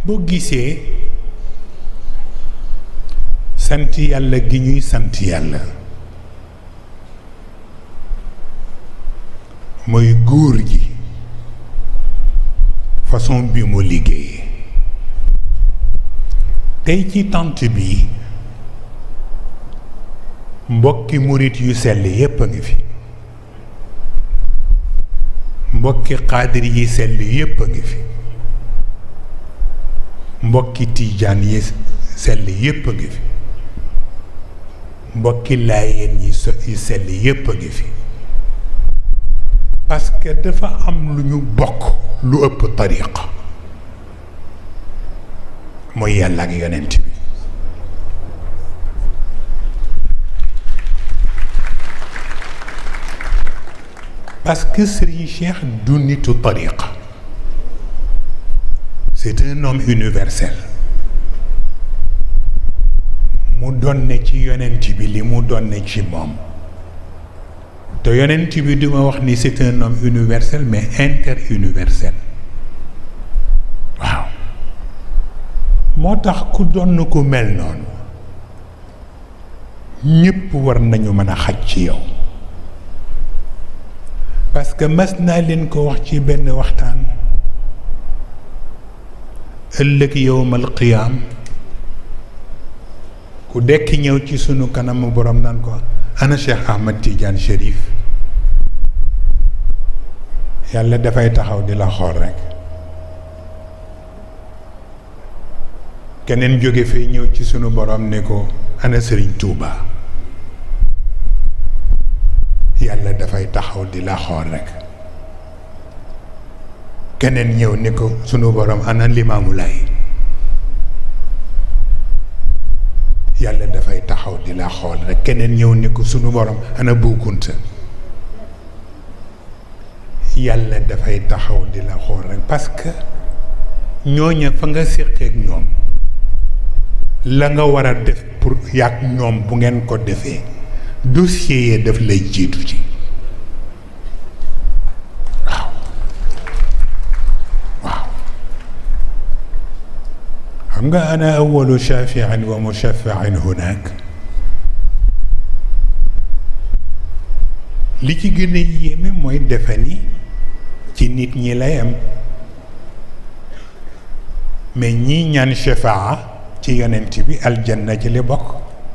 boo gisee sant yàlla gi ñuy sant yàlla mooy góor gi façon bi mu liggéeyee tey ci tant bi mbokki murit yu sell yépp a ngi fi mbokki xaadir yi sell yépp a ngi fi mbokki tiijaan yi sell yépp a ngi fi mbokki laayeen yi so yi sell yépp a ngi fi parce que dafa am lu ñu bokk lu ëpp tariqa mooy yàlla ak yonent bi parce que Serigne Cheikh du nitu tariqa c'est un homme universel mu donne ci yonent bi li mu donne ci moom te yonent bi duma wax ni c'est un homme universel mais interuniversel waaw moo tax ku donn ku mel noonu ñépp war nañu mën a xaj ci yow parce que mas naa leen ko wax ci benn waxtaan ëllëg yowmal qiyaam ku dekk ñëw ci sunu kanamu borom naan ko ana Cheikh Ahmad Tidiane Chérif yàlla dafay taxaw di la xool rekk keneen jóge fee ñëw ci sunu borom ne ko ana Serigne Touba yàlla dafay taxaw di la xool rekk keneen ñëw ne ko sunu borom ana Limaamu Laay yàlla dafay taxaw di la xool rekk keneen ñëw ni ko sunu borom ana buukunta yàlla dafay taxaw di la xool rekk parce que ñooña fa nga séqeek ñoom la nga war a def pour yàgg ñoom bu ngeen ko defee dossier yee daf lay jiitu ci waaw waaw xam nga ana awalu shafiin wa mushafain hunaak li ci gën a yéeme mooy defe ni ci nit ñi lay am mais ñii ñaan shafaa ci yonent bi aljanna ci li bokk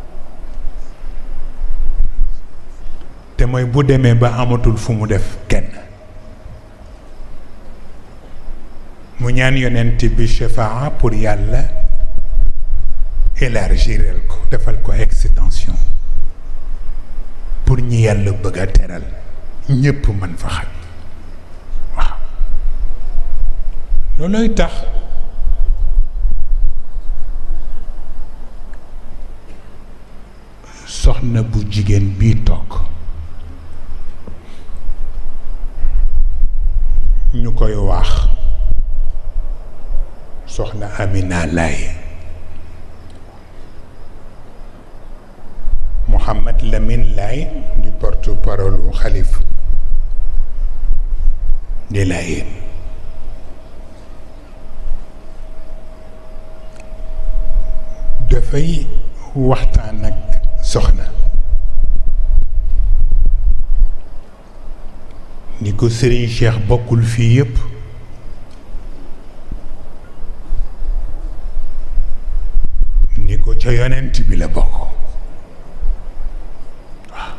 te mooy bu demee ba amatul fu mu def kenn mu ñaan yonent bi shafaa pour yàlla élargirel ko defal ko extension pour ñi yàlla bëgg a teral ñépp mën fa xaj waaw loolooy tax soxna bu jigéen bii toog ñu koy wax soxna Amina Laye Mouhamad Lamine Laye di porte-parole u xalif di Layeen dafay waxtaan ak soxna ni ko Serigne Cheikh bokkul fii yépp ni ko ca yonent bi la bokk waaw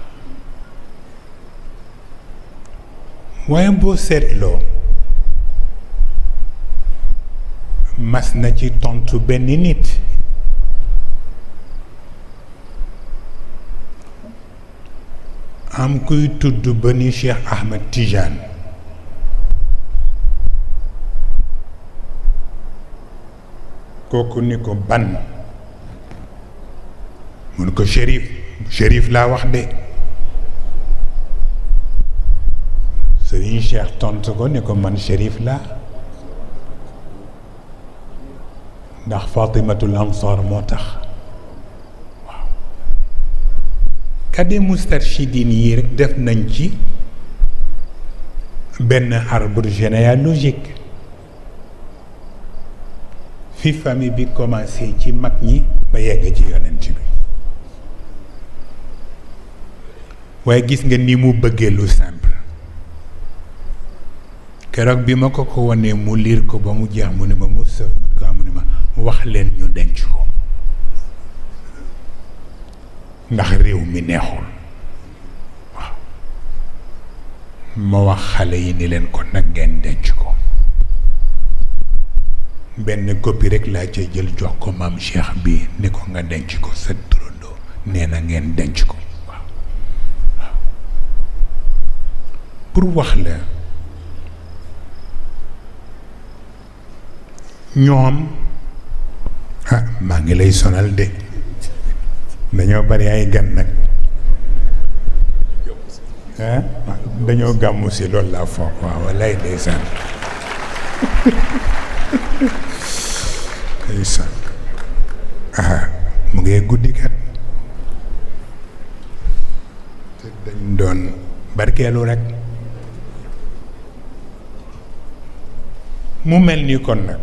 waaye boo seetloo mas na ci tontu benn nit am kuy tudd ba ni Cheikh Ahmed Tidiane kooku ni ko ban mun ko shérif shérif laa wax de Serigne Cheikh tontu ko ni ko man shérif laa ndax Fatimatul Ansar moo tax kade mustarchidin yi rek def nañ ci benn arbre généalogique fi famille bi commencé ci mag ñi ba yegg ci yonent bi waaye gis nga ni mu bëggee lu simple keroog bi ma ko ko wanee mu liir ko ba mu jeex mu ne ma mu sëf ma ko mu ne ma wax leen ñu denc ko ndax réew mi neexul waaw ma wax xale yi ni leen ko nag ngeen denc ko benn copie rek laa ca jël jox ko maam Cheikh bi ni ko nga denc ko sa turandoo nee na ngeen denc ko waaw waaw pour wax la ñoom ah maa ngi lay sonal de dañoo bari ay gan nag ah dañoo gàmmu si loolu laa foog waaw wallaay ndeysaan ndeysaan ah mu ngee guddi kat te dañ doon barkeelu rek mu mel ni kon nag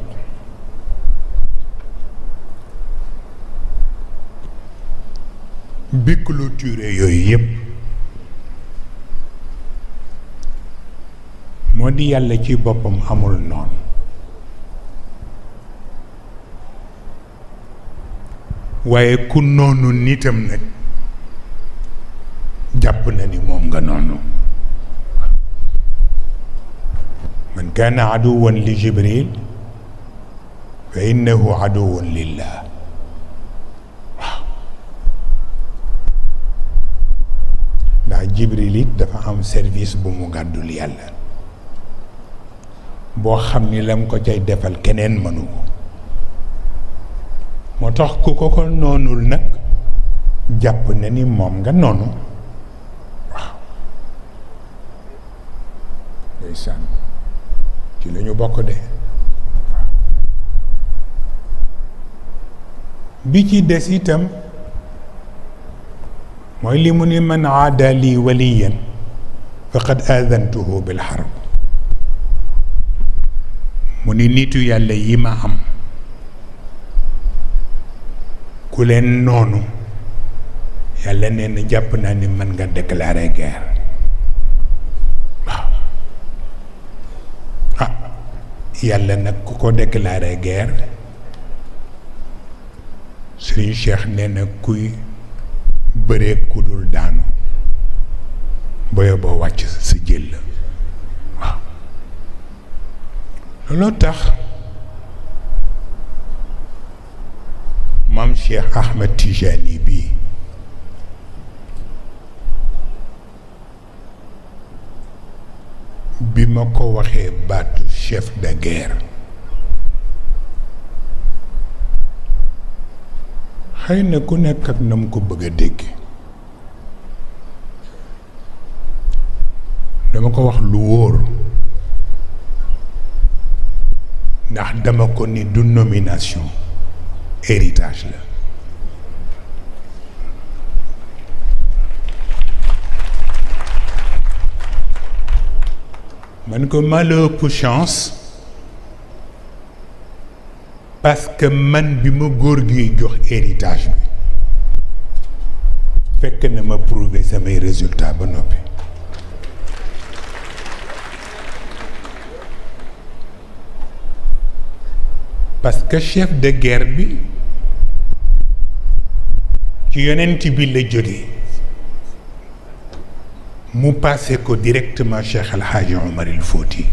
bi clôture yooyu yëpp moo di yàlla ci boppam amul noonu waaye ku noonu nitam nag jàpp na ni moom nga noonu man kaana aduwan li jibril fa innahu aduwan lillah ndax jibril it dafa am service bu mu gàddul yàlla boo xam ni lam ko cay defal keneen mënu ko moo tax ku ko ko noonul nag jàpp na ni moom nga noonu waaw ndeysaan ci la ñu bokk de bi ci des itam mooy li mu ni man aada lii waliyan faqad aadantuhu bil harb mu ni nitu yàlla yi ma am ku leen noonu yàlla nee na jàpp naa ni mën nga déclarer guerre waaw ah yàlla nag ku ko déclarer guerre Serigne Cheikh nee na kuy bëree ku dul daanu boyo boo wàcc sa jël la waaw looloo tax maam Cheikh Ahmed Tijani bii bi ma ko waxee baatu chef de guerre xëy na ku nekk ak na mu ko bëgg a dégg dama ko wax lu wóor ndax dama ko ni du nomination héritage la man ko ma la ëpp chance parce que man bi ma góor gi jox héritage bi fekk na ma prouver samay résultat ba noppi parce que chef de guerre bi ci yonent bi la jóge mu passé ko directement Cheikh El Hadji Omar El Fouti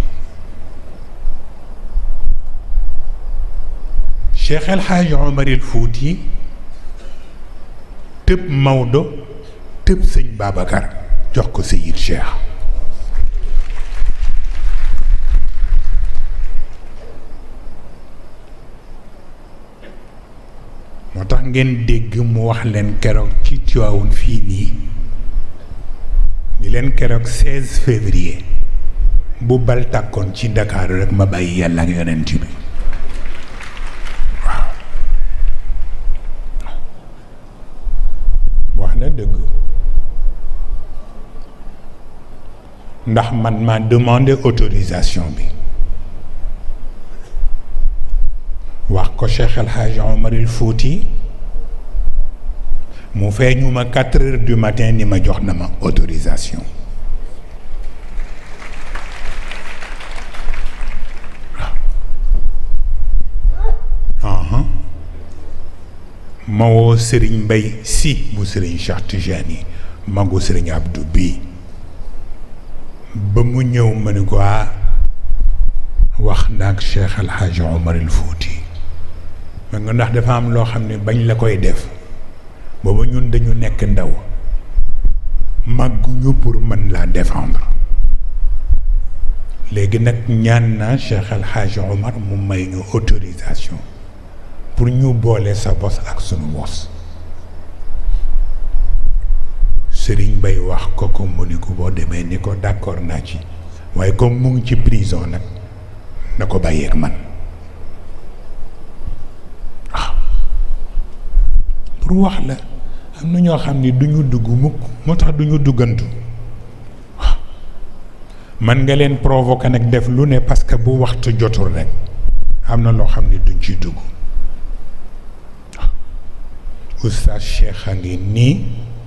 Cheikh El Hadji Omar El Fouti tëb Maodo tëb sëñ Babacar jox ko Seyid Cheikh moo tax ngeen dégg mu wax leen keroog ci Tivaouane fii nii ni leen keroog 16 février bu bal tàkkoon ci Ndakaaru rek ma bàyyi yàlla ak yonent bi waaw wax na dëgg ndax man maa demandé autorisation bi wax ko Cheikh El Hadj Omar El Fouti mu feeñu ma quatre heures du matin ni ma jox na ma autorisation waaw ma woo Serigne Mbaye si bu Serigne Cheikh Tijani magu Serigne Abdou bii ba mu ñëw ma ni ko wax ndaak Cheikh El Hadj Omar El Fouti ma nga ndax dafa am loo xam ne bañ la koy def booba ñun dañu nekk ndaw màgguñu pour mën laa défendre léegi nag ñaan naa Cheikh El Hadj Omar mu may ñu autorisation pour ñu boole sa bos ak sunu bos Serigne Bay wax ko ko mu ni ko boo demee ni ko d'accord naa ci waaye comme mu ngi ci prison nag na ko bàyyeeg man waaw pour wax la am na ñoo xam ni duñu dugg mukk moo tax duñu duggantu waaw man nga leen provoquer nag def lu ne parce que bu waxtu jotul rek am na loo xam ni duñ ci dugg waaw oustaz Cheikh a ngi nii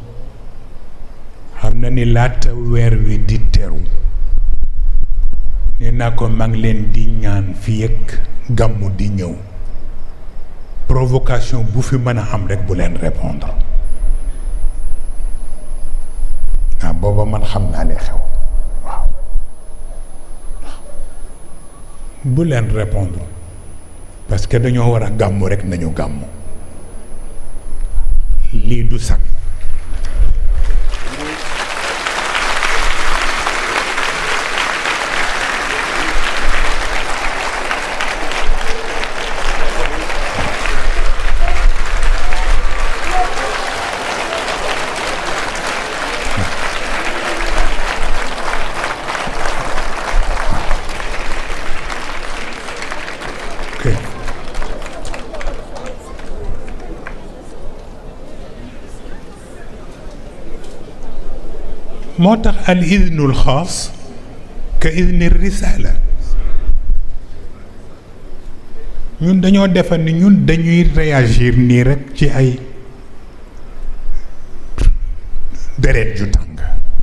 xam na ni laata weer wi di teru nee naa ko maa ngi leen di ñaan fii ak gàmmu di ñëw provocation bu fi mën a am rek bu leen répondre ah booba man xam naa li xew waaw bu leen répondre parce que dañoo war a gàmmu rek nañu gàmmu lii du sax moo tax al idnul xaas ka idni risala ñun dañoo defar ni ñun dañuy réagir nii rekk ci ay deret ju tàng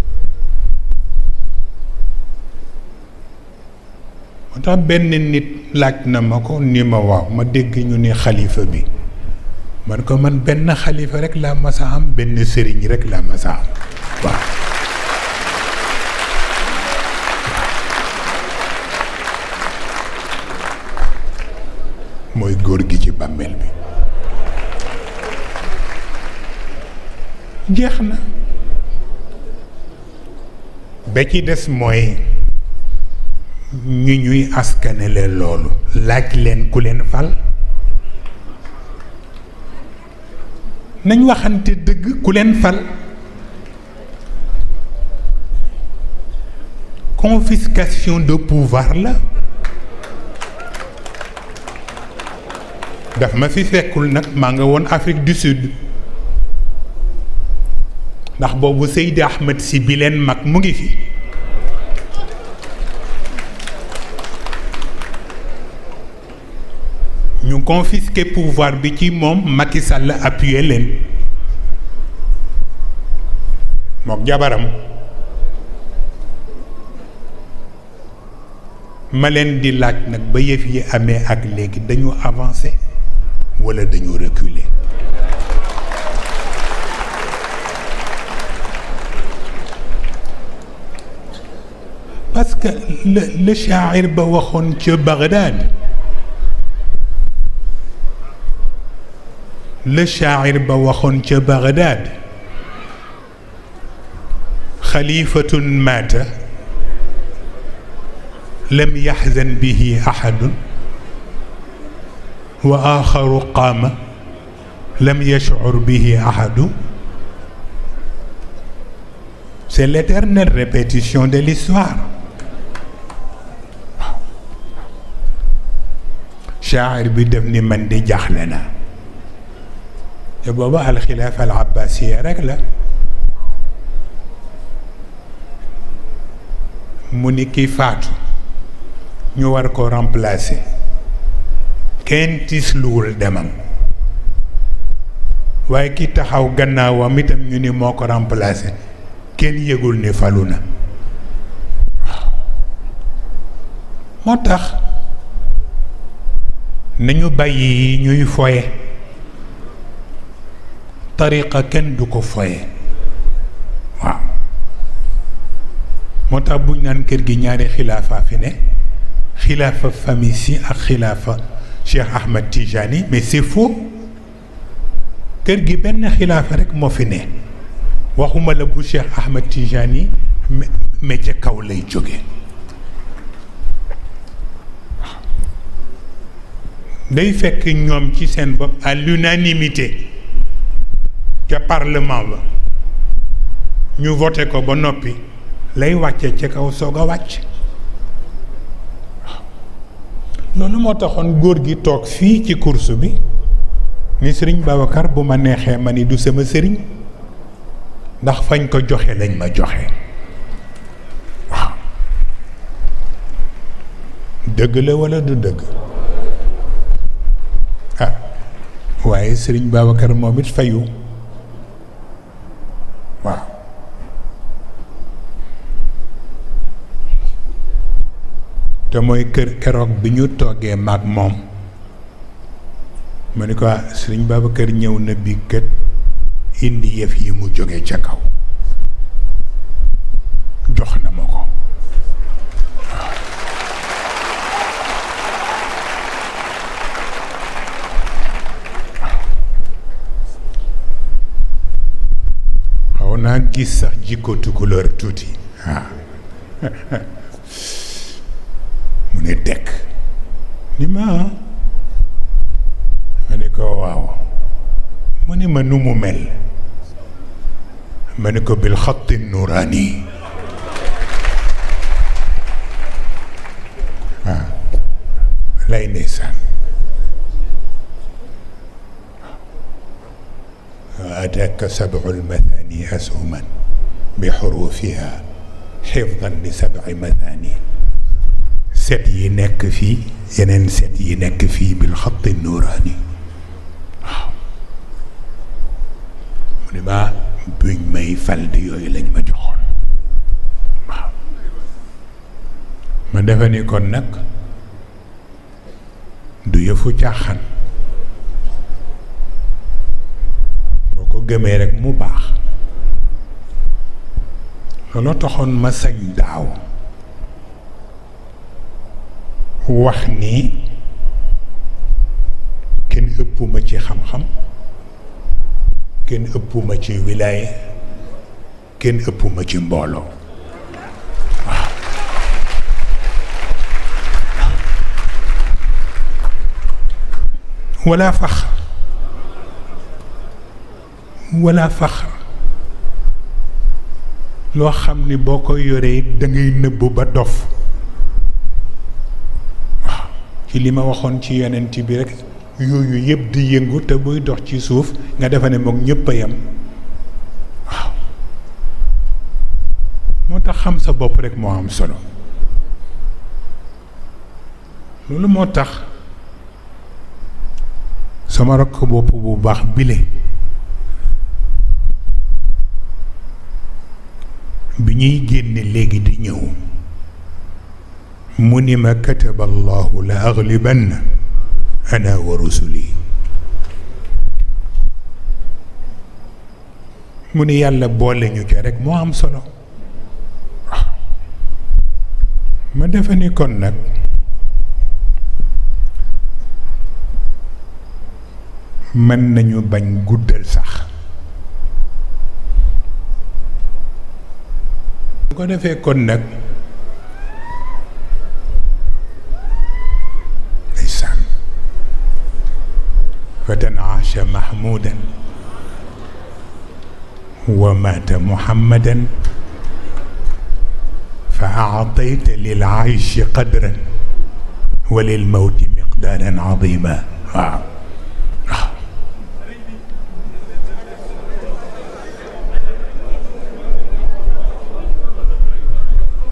moo tax benn nit laaj na ma ko ni ma waaw ma dégg ñu ni xalifa bi man ko man benn xalifa rekk laa masa am benn sëriñ rekk laa masa am waaw mooy góor gi ci bàmmeel bi jeex na ba ci des mooy ñu ñuy askanele loolu laaj leen ku leen fal nañ waxante dëgg ku leen fal confiscation de pouvoir la daf ma fi fekkul nag maa nga woon Afrique du Sud ndax boobu Seydi Ahmed si bi leen mag mu ngi fi ñu confisqué pouvoir bi ci moom Macky Sall appuyé leen mook jabaram ma leen di laaj nag ba yëf yi amee ak léegi dañu avancé wala dañu reculer parce que le le shaa'ir ba waxoon ca Bagdad le shaa'ir ba waxoon ca Bagdad xalifatun maata lam yaxzan bihi axadun wa axaru qaama lam yashcur bihi axadu c'est l'éternelle répétition de l'histoire shaacir bi def ni man di jaaxle na te booba alxilaafa al abbasiya rek la mu ni ki faatu ñu war ko remplacer kenn tiisluwul demam waaye ki taxaw gannaawam itam ñu ni moo ko remplacé kenn yëgul ni falu na waaw moo tax nañu bàyyi yi ñuy foye tariqa kenn du ko foye waaw moo tax buñ naan kër gi ñaari xilaafa fi ne xilaafa famille si ak xilaafa Cheikh Ahmed Tijani mais c'est faux kër gi benn xilaafa rek moo fi ne waxuma la bu Cheikh Ahmed Tijani mais ca kaw lay jóge day fekk ñoom ci seen bopp à l'unanimité ca parlement ba ñu voté ko ba noppi lay wàcce ca kaw soog a wàcc loolu moo taxoon góor gi toog fii ci course bi ni sëriñ Babacar bu ma neexee ma ni du sama sëriñ ndax fañ ko joxe lañ ma joxe waaw dëgg la walla du dëgg ah waaye sëriñ Babacar moom it fayu waaw te mooy kër keroog bi ñu toogee maag moom ma ni ko sëriñ Babacar ñëw na bi kët indi yëf yi mu jóge ca kaw jox na ma ko xaw naa gis sax jikko tukulóor tuuti waaw mu ne tekk ni ma ma ni ko waaw mu ne ma nu mu mel ma ni ko bil xatti nuraani waaw lay ndeysaan ataaka sab'u lmathani asuman bi xurufiha xifdan li sab'i mathani set yi nekk fii yeneen set yi nekk fii bil xatti nuraani waaw mu ne ma buñ may falde yooyu lañ ma joxoon waaw ma defe ni kon nag du yëfu caaxaan boo ko gëmee rek mu baax looloo taxoon ma sañ daaw wax ni kenn ëppuma ci xam-xam kenn ëppuma ci wilaaye kenn ëppuma ci mbooloo waaw wala fax wala fax loo xam ni boo ko yoree da ngay nëbb ba dof waaw ci li ma waxoon ci yonent bi rek yooyu yëpp di yëngu te buy dox ci suuf nga defa ne moom ñëpp a yem waaw moo tax xam sa bopp rek moo am solo loolu moo tax sama rakk bopp bu baax bile bi ñuy génne léegi di ñëw mu ni ma kataba allahu la aglibanna ana wa rusuli mu ni yàlla boole ñu ca rek moo am solo waaw ma defe ni kon nag mën nañu bañ guddal sax bu ko defee kon nag ndeysaan fatan aasha mahmudan wa maata muhammadan fa aatayta lil aishi qadran wa lil mawti miqdaaran azima waaw waaw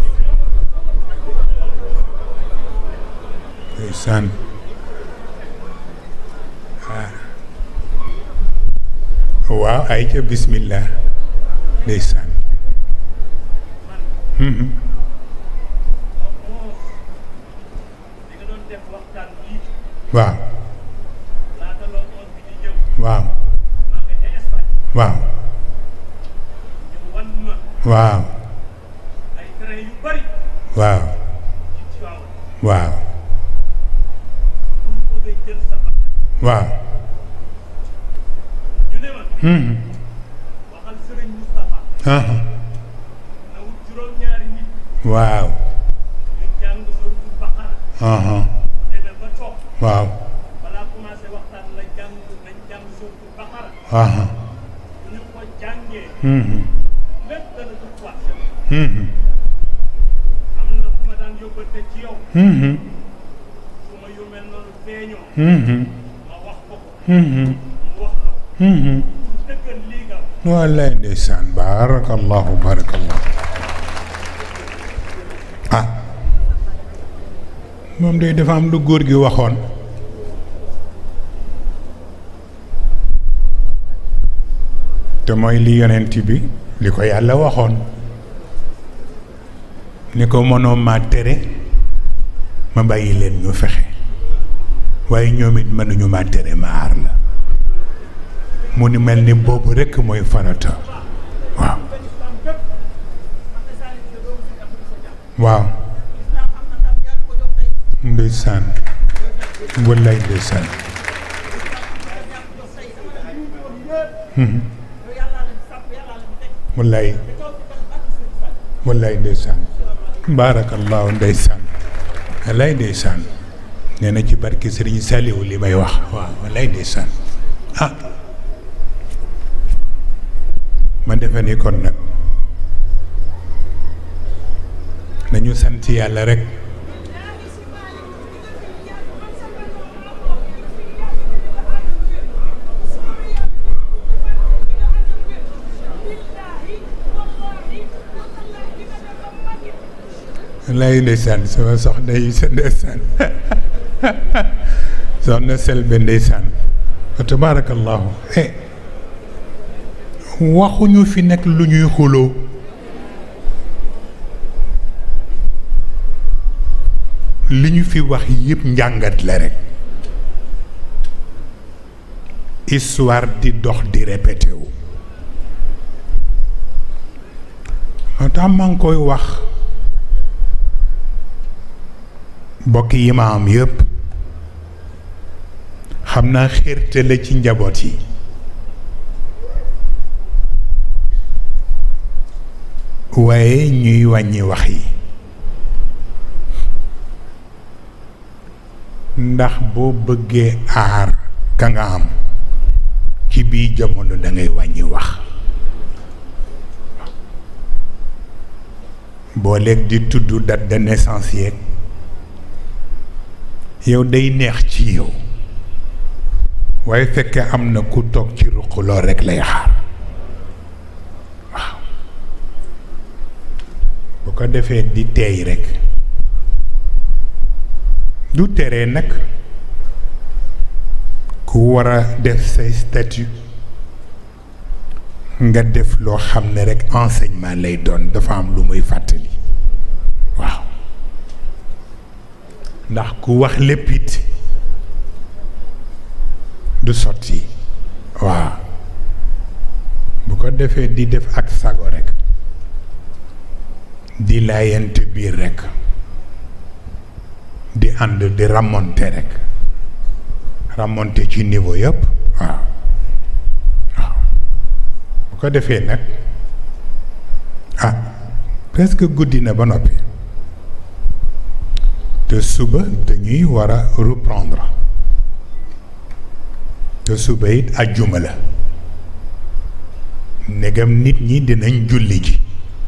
ndeysaan waaw ay ca bismillah ndeysaan Mhm. waaw waaw waaw waaw waaw waaw waaw Mhm. Aha. waaw Aha. waaw Aha. Mhm. Mhm. Mhm. Mhm. Mhm. Mhm. wallaay ndeysaan baarakallahu baarakallahu ah moom day dafa am lu góor gi waxoon te mooy li yonent bi li ko yàlla waxoon ni ko mënoo ma tere ma bàyyi leen ñu fexe waaye ñoom it mënuñu ma tere ma aar la mu ni mel ni boobu rekk mooy farata waaw waaw ndeysaan wallaay ndeysaan Mhm. wallaay wallaay ndeysaan baarakallaahu ndeysaan wallaay ndeysaan nee na ci barke Sëriñ Saliou li may wax waaw wallaay ndeysaan ah ma defe ni kon nag nañu sant yàlla rek lay ndeysaan sama soxna yi sa ndeysaan soxna Selbe ndeysaan wa tabaarakallaahu eh waxuñu fi nekk lu ñuy xuloo li ñu fi wax yépp njàngat la rekk histoire di dox di répété wu moo tax maa ngi koy wax mbokk yi ma am yépp xam naa xérte la ci njaboot yi waaye ñuy wàññi wax yi ndax boo bëggee aar ka nga am ci biir jamono da ngay wàññi wax boo léeg di tudd date de naissance yeeg yow day neex ci yow waaye fekke am na ku toog ci ruq lool rekk lay xaar waaw bu ko defee di teey rekk du tere nag ku war a def say statut nga def loo xam ne rekk enseignement lay doon dafa am lu muy fàttali waaw ndax ku wax lépp it du sotti waaw bu ko defee di def ak sago rekk di laayante biir rekk di ànd di ramonte rekk ramonte ci niveau yëpp waaw waaw bu ko defee nag ah presque guddi na ba noppi te suba dañuy war a reprendre te suba it ajjuma la ndegam nit ñi dinañ julli ji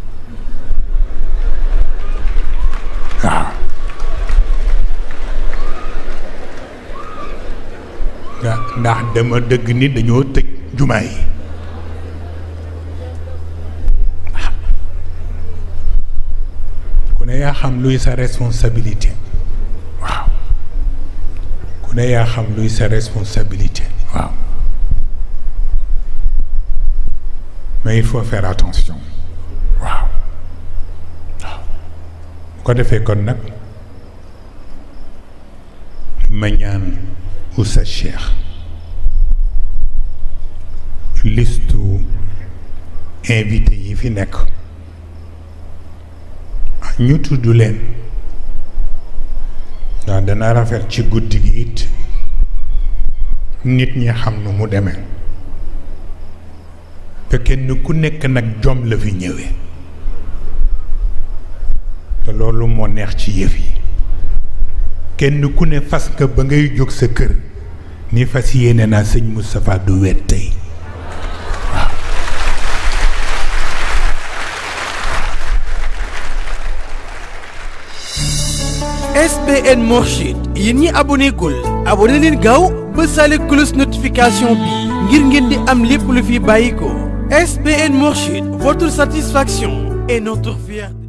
waaw ndax dama dëgg ni dañoo tëj jumaa yi ku ne yaa xam luy sa responsabilité waaw ku ne yaa xam luy sa responsabilité waaw mais il faut faire attention waaw waaw bu ko defee kon nag ma ñaan Oustaz Cheikh listu invité yi fi nekk ñu tudd leen ndax dana rafet ci guddi gi it nit ñi xam nu mu demee te kenn ku nekk nag jom la fi ñëwee te loolu moo neex ci yëf yi kenn ku ne fas nga ba ngay jóg sa kër ni fas yéene naa sëñ Moustapha du wet tey SBN Mourchid yéen ñi abonné gul abonné leen gaaw ba sale cloche notification bi ngir ngeen di am lépp lu fi bàyyi ko SBN Mourchid votre satisfaction est notre fierté